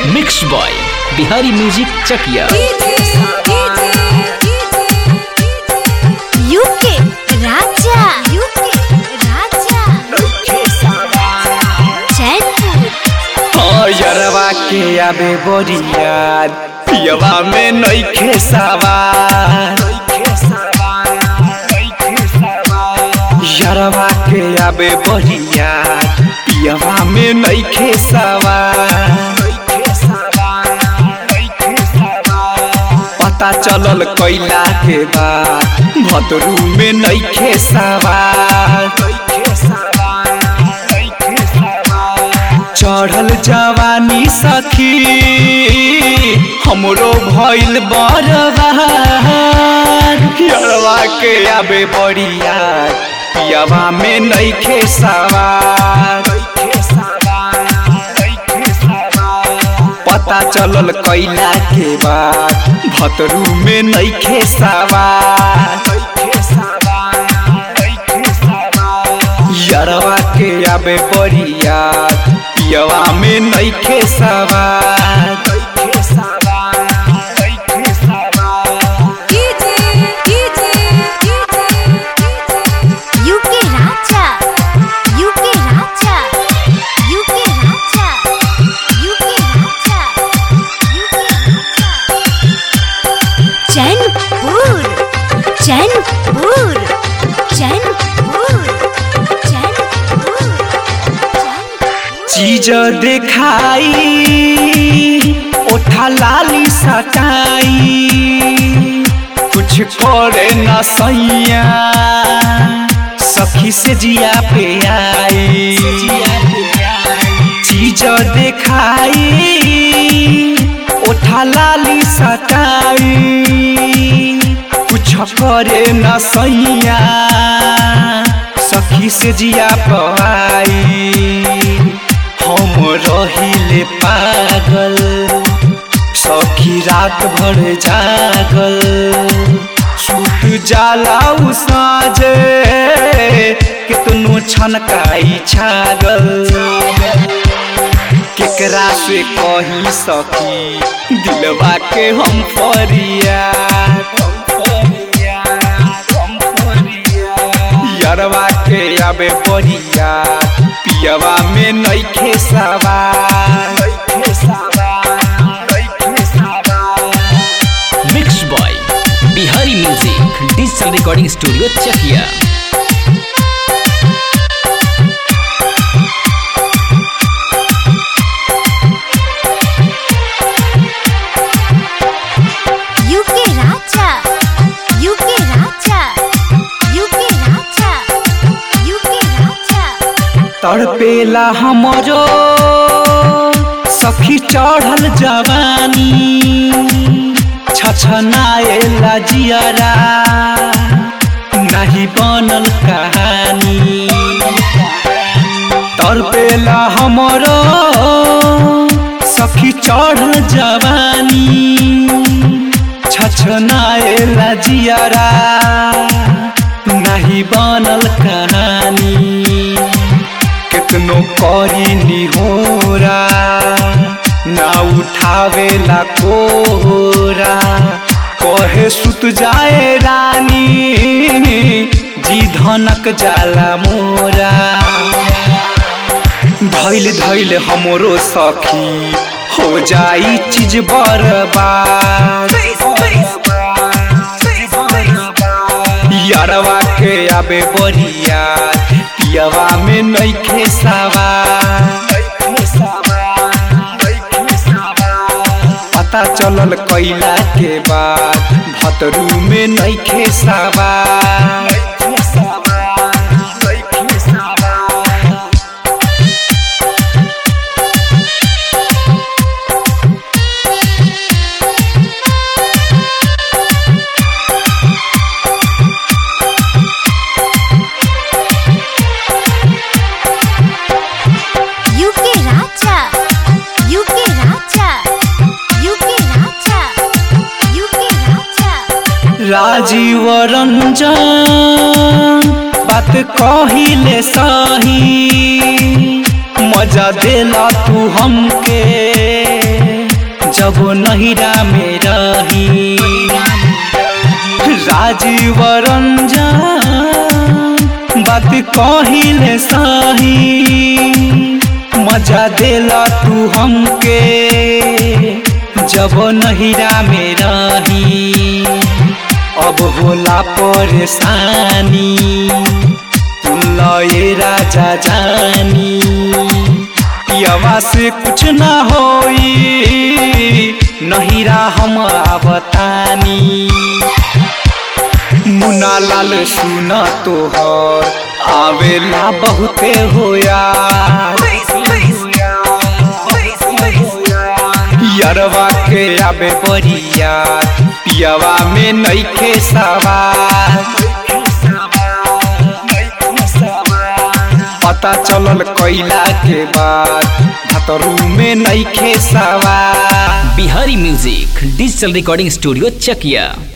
mix by Bihari music Chakiya UK Raja UK Raja Jaipur यरवा के आबे बोरियार पियवा में नइखे सवार यरवा के आबे बोरियार पियवा में नइखे सवार पता चलल कैला के बाद भतरू में नइखे सवार चढ़ल जवानी सखी हमरो भइल बरबार यरवा के आबे बड़िया पियावा में नइखे सवार पता चलल कैला के बाद भतरू में नइखे सवार यरवा के आबे बड़िया पियवा में नइखे सवार UK Raja UK Raja UK Raja UK Raja UK Raja Jainpur Jainpur Jainpur Jainpur Jainpur चीज देखाई ओठा लाली सटाई कुछ करे न सैया सखी से जिया पे आई चीज देखाई ओठा लाली सटाई कुछ करे न सैया सखी से जिया पाई हम रहिले पागल सखी रात भर जागल सुत जाला उ साँझे कितनो छनकाई छागल केकरा से कही सखी दिलवा के हम फरिया यरवा के आबे बढ़िया पियवा में नइखे सवार mix by Bihari music digital recording studio Chakiya UK Raja UK Raja UK Raja UK Raja तड़पेला हमरो सखी चढ़ल जवानी छछनाएला जियरा नहीं बनल कहानी तड़पेला हमरो सखी चढ़ल जवानी छछनाएला जियरा नहीं बनल कहानी कितनो करी निहोरा ना उठावेला कोरा कहे सुत जाए रानी जी धनक जाला मोरा धैल धैल हमरो सखी हो जाई चीज बर्बाद यारवा के आबे बढ़िया पियवा में नइखे सवार पता चलल कैला के बाद भतरू में नइखे सवार UK Raja UK Raja UK Raja UK Raja Rajiv Ranjan बात कहिले सही मजा देला तू हमके जब नहिरा में रही राजीव रंजन बात कहिले सही मजा देला तू हमके जब नहिरा में रही अब होला परेशानी लए राजा जानी पियवा से कुछ ना होई नहिरा हम बतानी मुना लाल सुन तोहर आवेला बहुते होया यरवा के आबे बरिया पियवा में नइखे सवार पता चलल कैला के बाद भतरू में नइखे सवार Bihari music digital recording studio चकिया